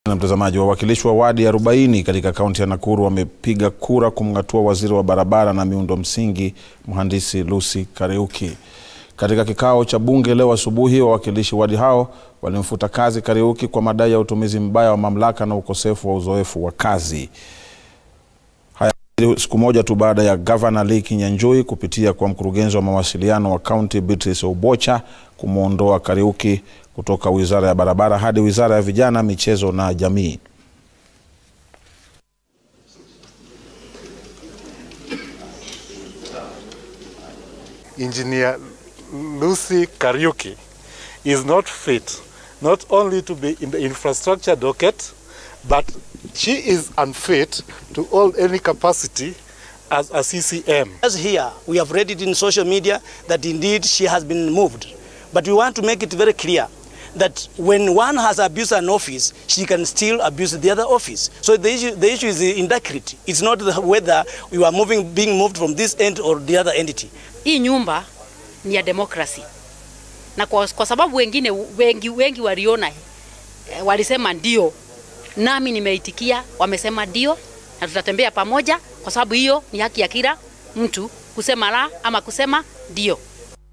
Na mtazamaji, wawakilishi wa wadi 40 katika kaunti ya Nakuru wamepiga kura kumng'atua waziri wa barabara na miundo msingi mhandisi Lucy Kariuki. Katika kikao cha bunge leo asubuhi, wawakilishi wadi hao walimfuta kazi Kariuki kwa madai ya utumizi mbaya wa mamlaka na ukosefu wa uzoefu wa kazi. Haya siku moja tu baada ya gavana Lee Kinyanjui kupitia kwa mkurugenzi wa mawasiliano wa kaunti Beatrice Obocha kumwondoa Kariuki kutoka wizara ya barabara hadi wizara ya vijana, michezo na jamii. Engineer Lucy Kariuki is not fit not only to be in the infrastructure docket, but she is unfit to hold any capacity as a CCM. As here, we have read it in social media that indeed she has been moved. But we want to make it very clear that when one has abused an office, she can still abuse the other office. So the issue, the issue is the integrity. It's not the, whether you are moving, being moved from this end or the other entity. Hii nyumba ni ya demokrasi na kwa, kwa sababu wengine wengi, wengi waliona eh, walisema ndio, nami nimeitikia, wamesema ndio, na tutatembea pamoja, kwa sababu hiyo ni haki ya kila mtu kusema la ama kusema ndio.